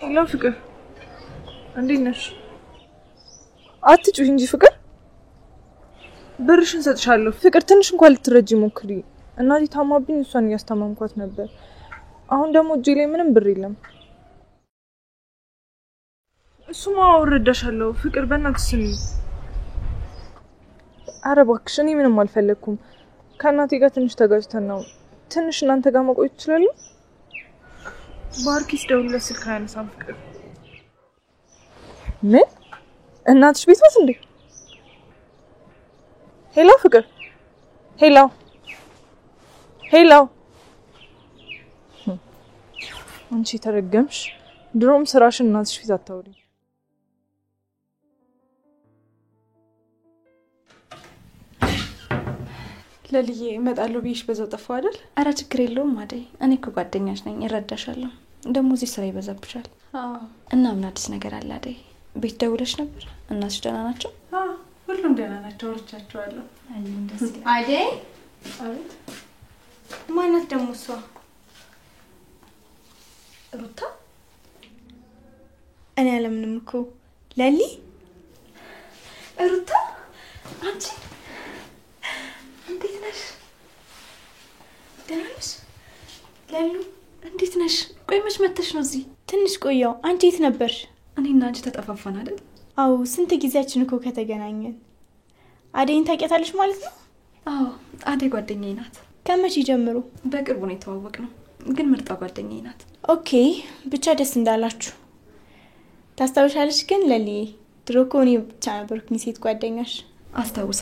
ሄሎ ፍቅር፣ እንዴት ነሽ? አትጩህ እንጂ ፍቅር። ብርሽን ሰጥሻለሁ። ፍቅር ትንሽ እንኳን ልትረጂ ሞክሪ። እናቴ ታማብኝ እሷን እያስታመምኳት ነበር። አሁን ደግሞ እጄ ላይ ምንም ብር የለም። እሱማ እረዳሻለሁ ፍቅር፣ በእናትሽ ስሚ። አረ እባክሽ፣ እኔ ምንም አልፈለግኩም። ከእናቴ ጋር ትንሽ ተጋጭተን ነው። ትንሽ እናንተ ጋር መቆየት ይችላሉ? ባርኪስ ደውልለት ስልክ አያነሳም። ፍቅር ምን? እናትሽ ቤት ናት እንዴ? ሄሎ ፍቅር፣ ሄሎ ሄሎ። አንቺ ተረገምሽ። ድሮም ስራሽን እናትሽ ፊት አታውሪ። ለልዬ እመጣለሁ ብዬሽ በዛው ጠፋው አይደል? አረ ችግር የለውም አደይ፣ እኔ እኮ ጓደኛሽ ነኝ፣ እረዳሻለሁ። ደግሞ እዚህ ስራ ይበዛብሻል እና ምን አዲስ ነገር አለ አደይ? ቤት ደውለሽ ነበር? እናትሽ ደህና ናቸው? ሁሉም ደህና ናቸው፣ አውርቻቸዋለሁ። አደይ አቤት። ማናት ደግሞ እሷ? ሩታ እኔ አለምንም እኮ ለሊ ሩታ አንቺ እንዴት ነሽ? ደህና ነሽ? ለሉ እንዴት ነሽ? ቆይ መች መተሽ ነው እዚህ? ትንሽ ቆየው። አንቺ የት ነበርሽ? እኔና አንቺ ተጠፋፋን አይደል? አዎ ስንት ጊዜያችን እኮ ከተገናኘን። አደይን ታውቂያታለሽ ማለት ነው? አዎ አደይ ጓደኛዬ ናት። ከመቼ ጀምሮ? በቅርቡ ነው የተዋወቅ ነው፣ ግን ምርጣ ጓደኛዬ ናት። ኦኬ ብቻ ደስ እንዳላችሁ። ታስታውሻለሽ ግን ለሊ ድሮ እኮ እኔ ብቻ ነበርኩኝ ሴት ጓደኛሽ። አስታውሳ